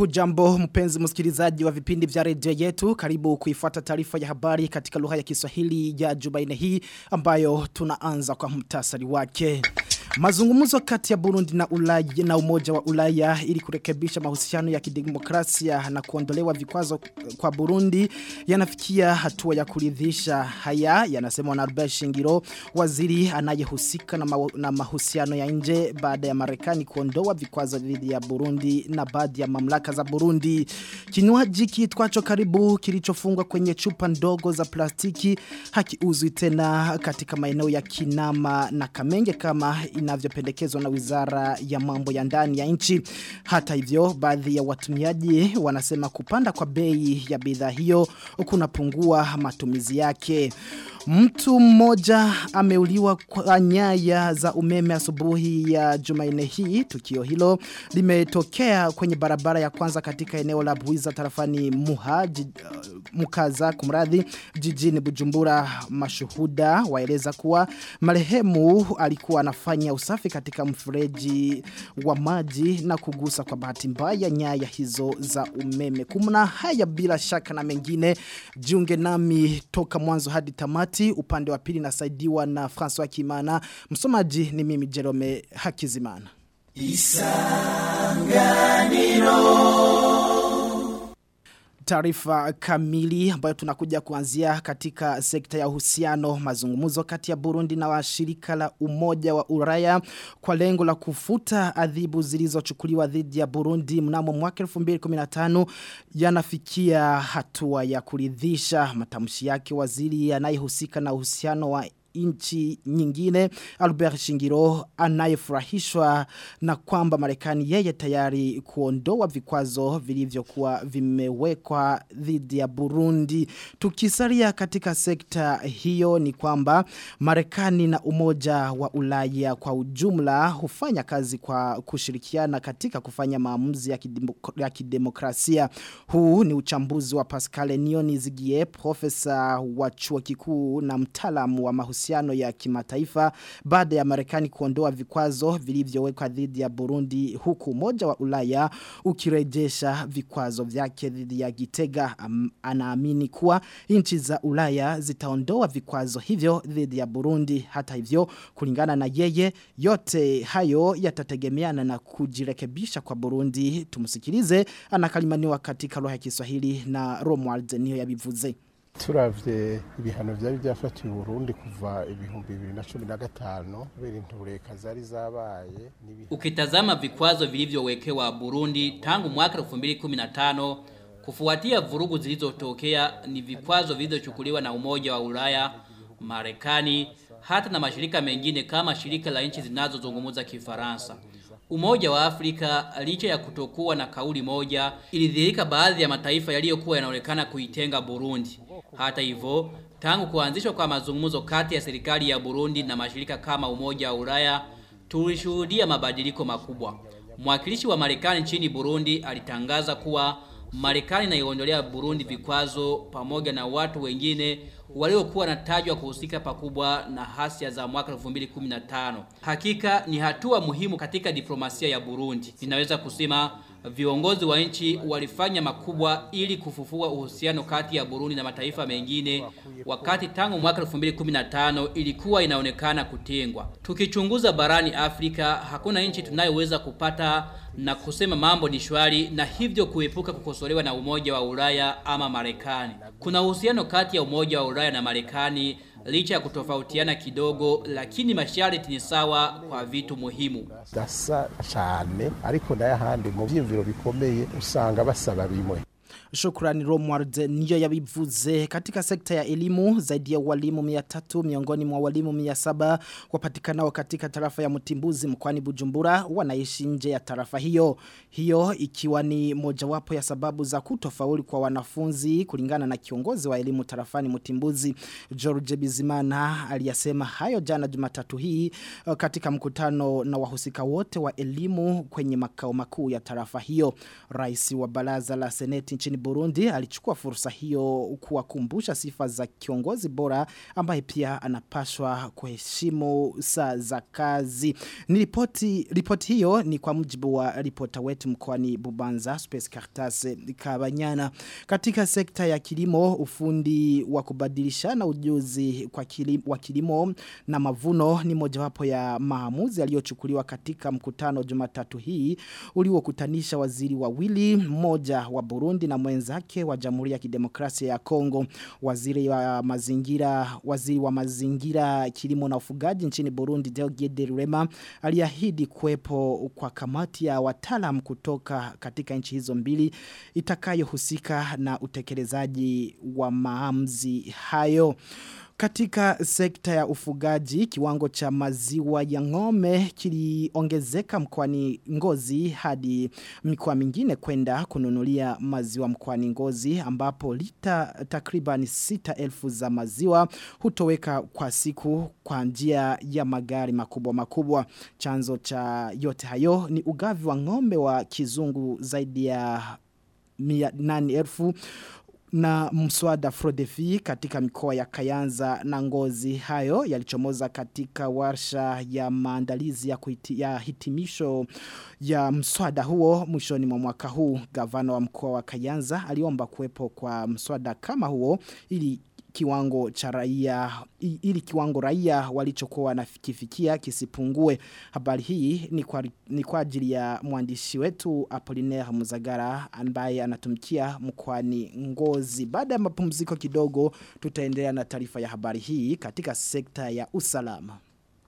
Hujambo mpenzi msikilizaji wa vipindi vya redio yetu karibu kuifuata taarifa ya habari katika lugha ya Kiswahili ya Jumaine hii ambayo tunaanza kwa mtasari wake. Mazungumzo kati ya Burundi na Ulaya na Umoja wa Ulaya ili kurekebisha mahusiano ya kidemokrasia na kuondolewa vikwazo kwa Burundi yanafikia hatua ya kuridhisha. Haya yanasema na Albert Shingiro, waziri anayehusika na, ma na mahusiano ya nje baada ya Marekani kuondoa vikwazo dhidi ya Burundi na baadhi ya mamlaka za Burundi. Kinywaji kiitwacho karibu kilichofungwa kwenye chupa ndogo za plastiki hakiuzwi tena katika maeneo ya Kinama na Kamenge kama inavyopendekezwa na wizara ya mambo ya ndani ya nchi. Hata hivyo, baadhi ya watumiaji wanasema kupanda kwa bei ya bidhaa hiyo kunapungua matumizi yake. Mtu mmoja ameuliwa kwa nyaya za umeme asubuhi ya Jumanne hii. Tukio hilo limetokea kwenye barabara ya kwanza katika eneo la Buiza tarafani Muha jid, uh, Mukaza kumradhi jijini Bujumbura. Mashuhuda waeleza kuwa marehemu alikuwa anafanya usafi katika mfereji wa maji na kugusa kwa bahati mbaya nyaya hizo za umeme. Kumna haya bila shaka na mengine jiunge nami toka mwanzo hadi tamati upande wa pili nasaidiwa na François Kimana msomaji ni mimi Jerome Hakizimana Isanganiro taarifa kamili ambayo tunakuja kuanzia katika sekta ya uhusiano mazungumzo kati ya Burundi na washirika la umoja wa Ulaya kwa lengo la kufuta adhibu zilizochukuliwa dhidi ya Burundi mnamo mwaka 2015 yanafikia hatua ya kuridhisha matamshi yake waziri anayehusika na uhusiano wa inchi nyingine Albert Shingiro anayefurahishwa na kwamba Marekani yeye tayari kuondoa vikwazo vilivyokuwa vimewekwa dhidi ya Burundi tukisalia katika sekta hiyo ni kwamba Marekani na umoja wa Ulaya kwa ujumla hufanya kazi kwa kushirikiana katika kufanya maamuzi ya, kidemok ya kidemokrasia huu ni uchambuzi wa Pascal Nioni Zigie profesa wa chuo kikuu na mtaalamu wa mahusiano mahusiano ya kimataifa baada ya Marekani kuondoa vikwazo vilivyowekwa dhidi ya Burundi huku moja wa Ulaya ukirejesha vikwazo vyake dhidi ya Gitega um, anaamini kuwa nchi za Ulaya zitaondoa vikwazo hivyo dhidi ya Burundi hata hivyo kulingana na yeye yote hayo yatategemeana na kujirekebisha kwa Burundi tumsikilize anakalimaniwa katika lugha ya Kiswahili na Romuald niyo yabivuze turavye ibihano vyari byafatiwe Burundi kuva ibihumbi bibiri na cumi na gatano kubera intureka zari zabaye ukitazama vikwazo vilivyowekewa Burundi tangu mwaka 2015 kufuatia vurugu zilizotokea ni vikwazo vilivyochukuliwa na Umoja wa Ulaya, Marekani hata na mashirika mengine kama shirika la nchi zinazozungumza Kifaransa. Umoja wa Afrika licha ya kutokuwa na kauli moja ilidhihirika baadhi ya mataifa yaliyokuwa yanaonekana kuitenga Burundi. Hata hivyo, tangu kuanzishwa kwa mazungumzo kati ya serikali ya Burundi na mashirika kama Umoja wa Ulaya, tulishuhudia mabadiliko makubwa. Mwakilishi wa Marekani nchini Burundi alitangaza kuwa Marekani inaiondolea Burundi vikwazo pamoja na watu wengine waliokuwa natajwa kuhusika pakubwa na hasia za mwaka 2015. Hakika ni hatua muhimu katika diplomasia ya Burundi. Ninaweza kusema viongozi wa nchi walifanya makubwa ili kufufua uhusiano kati ya Burundi na mataifa mengine wakati tangu mwaka 2015 ilikuwa inaonekana kutengwa. Tukichunguza barani Afrika hakuna nchi tunayoweza kupata na kusema mambo ni shwari na hivyo kuepuka kukosolewa na Umoja wa Ulaya ama Marekani. Kuna uhusiano kati ya Umoja wa Ulaya na Marekani licha ya kutofautiana kidogo lakini masharti ni sawa kwa vitu muhimu. Dasa cyane ariko ndayahandi mu byimviro bikomeye usanga basaba bimwe. Shukrani Romward niyo yabivuze katika sekta ya elimu zaidi ya walimu 300 miongoni mwa walimu 700 wapatikanao katika tarafa ya Mtimbuzi mkoani Bujumbura wanaishi nje ya tarafa hiyo. Hiyo ikiwa ni mojawapo ya sababu za kutofauli kwa wanafunzi kulingana na kiongozi wa elimu tarafani Mtimbuzi George Bizimana aliyasema hayo jana Jumatatu hii katika mkutano na wahusika wote wa elimu kwenye makao makuu ya tarafa hiyo. Rais wa baraza la Seneti nchini Burundi alichukua fursa hiyo kuwakumbusha sifa za kiongozi bora ambaye pia anapashwa kuheshimu saa za kazi. Ni ripoti ripoti hiyo ni kwa mujibu wa ripota wetu mkoani Bubanza Space Caritas Kabanyana katika sekta ya kilimo ufundi wa kubadilishana ujuzi kwa kilimo, wa kilimo na mavuno ni mojawapo ya maamuzi yaliyochukuliwa katika mkutano Jumatatu hii uliokutanisha waziri wawili mmoja wa Burundi na mwenzake wa Jamhuri ya Kidemokrasia ya Kongo waziri wa mazingira waziri wa mazingira kilimo na ufugaji nchini Burundi Deogede Rema aliahidi kuwepo kwa kamati ya wataalam kutoka katika nchi hizo mbili itakayohusika na utekelezaji wa maamuzi hayo katika sekta ya ufugaji, kiwango cha maziwa ya ngome kiliongezeka mkwani ngozi hadi mikoa mingine kwenda kununulia maziwa mkwani ngozi ambapo lita takriban 6,000 za maziwa hutoweka kwa siku kwa njia ya magari makubwa makubwa. Chanzo cha yote hayo ni ugavi wa ngombe wa kizungu zaidi ya 8,000 na mswada Frodefi katika mikoa ya Kayanza na Ngozi hayo yalichomoza katika warsha ya maandalizi ya, kuhiti, ya hitimisho ya mswada huo mwishoni mwa mwaka huu gavana wa mkoa wa Kayanza aliomba kuwepo kwa mswada kama huo ili kiwango cha raia ili kiwango raia walichokuwa wanafikifikia kisipungue habari hii ni kwa, ni kwa ajili ya mwandishi wetu Apollinaire Muzagara ambaye anatumikia mkoani Ngozi baada ya mapumziko kidogo tutaendelea na taarifa ya habari hii katika sekta ya usalama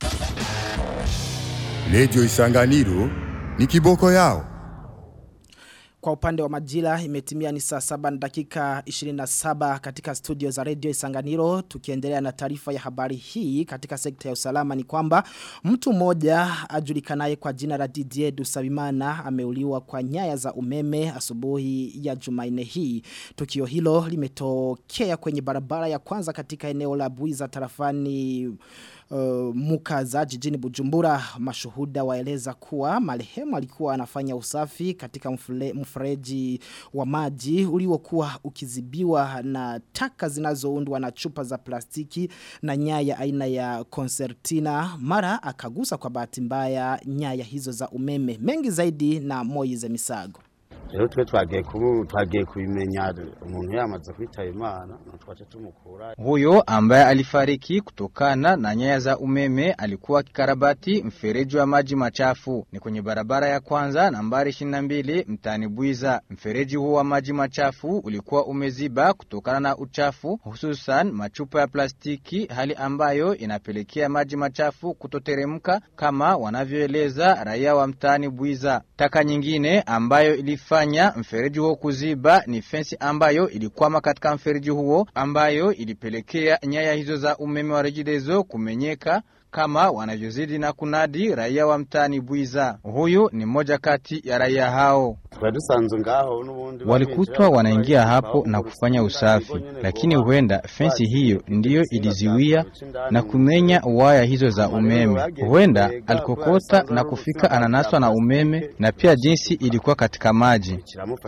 Radio Isanganiro ni kiboko yao kwa upande wa majira imetimia ni saa saba na dakika 27 katika studio za radio Isanganiro tukiendelea na taarifa ya habari hii katika sekta ya usalama ni kwamba mtu mmoja ajulikanaye kwa jina la Didier Dusabimana ameuliwa kwa nyaya za umeme asubuhi ya Jumanne hii tukio hilo limetokea kwenye barabara ya kwanza katika eneo la Buiza tarafani uh, mukaza jijini Bujumbura mashuhuda waeleza kuwa marehemu alikuwa anafanya usafi katika mfule, mfereji wa maji uliokuwa ukizibiwa na taka zinazoundwa na chupa za plastiki na nyaya aina ya concertina mara akagusa kwa bahati mbaya nyaya hizo za umeme mengi zaidi na Moize Misago rero twe twagiye kubu twagiye kubimenya umuntu yamaze kwitaba imana twaje tumukura huyo ambaye alifariki kutokana na nyaya za umeme alikuwa kikarabati mfereji wa maji machafu ni kwenye barabara ya kwanza nambari 22 mtani Bwiza mfereji huo wa maji machafu ulikuwa umeziba kutokana na uchafu hususan machupa ya plastiki hali ambayo inapelekea maji machafu kutoteremka kama wanavyoeleza raia wa mtani Bwiza taka nyingine ambayo ilifa kufanya mfereji huo kuziba ni fensi ambayo ilikwama katika mfereji huo ambayo ilipelekea nyaya hizo za umeme wa rejidezo kumenyeka kama wanavyozidi na kunadi raia wa mtani Bwiza. Huyu ni mmoja kati ya raia hao. Walikutwa wanaingia hapo na kufanya usafi, lakini huenda fensi hiyo ndiyo iliziwia na kumenya waya hizo za umeme. Huenda alikokota na kufika ananaswa na umeme na pia jinsi ilikuwa katika maji.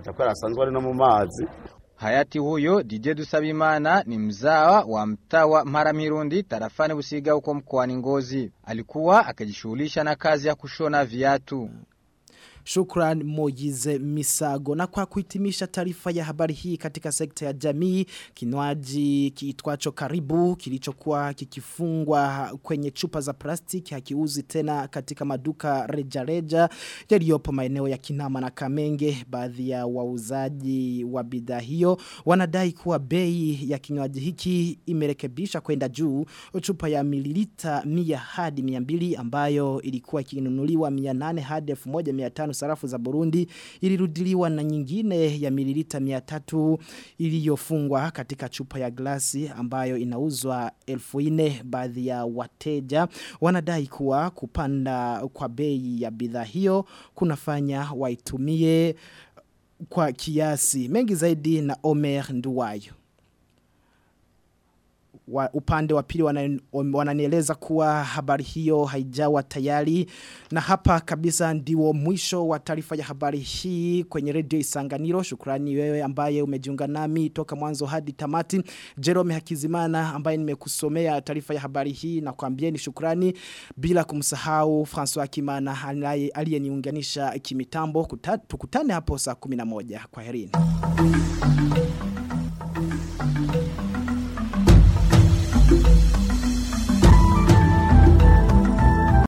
Hayati huyo DJ Dusabimana ni mzawa wa mtaa wa Maramirundi tarafani Busiga huko mkoani Ngozi. Alikuwa akijishughulisha na kazi ya kushona viatu. Shukran Mojize Misago. Na kwa kuhitimisha taarifa ya habari hii katika sekta ya jamii, kinywaji kiitwacho karibu kilichokuwa kikifungwa kwenye chupa za plastiki hakiuzi tena katika maduka reja reja yaliyopo maeneo ya Kinama na Kamenge. Baadhi ya wauzaji wa bidhaa hiyo wanadai kuwa bei ya kinywaji hiki imerekebisha kwenda juu. Chupa ya mililita 100 hadi 200 ambayo ilikuwa ikinunuliwa 800 hadi 1500 sarafu za Burundi ilirudiliwa na nyingine ya mililita 300 iliyofungwa katika chupa ya glasi ambayo inauzwa 1400 baadhi ya wateja wanadai kuwa kupanda kwa bei ya bidhaa hiyo kunafanya waitumie kwa kiasi mengi zaidi na Omer Nduwayo wa, upande wa pili wana- wananieleza kuwa habari hiyo haijawa tayari na hapa kabisa ndiwo mwisho wa taarifa ya habari hii kwenye redio Isanganiro shukrani wewe ambaye umejiunga nami toka mwanzo hadi tamati Jerome Hakizimana ambaye nimekusomea taarifa ya habari hii na kuambieni shukrani bila kumsahau François Kimana anaye- aliyeniunganisha kimitambo Kuta- tukutane hapo saa 11 kwa herini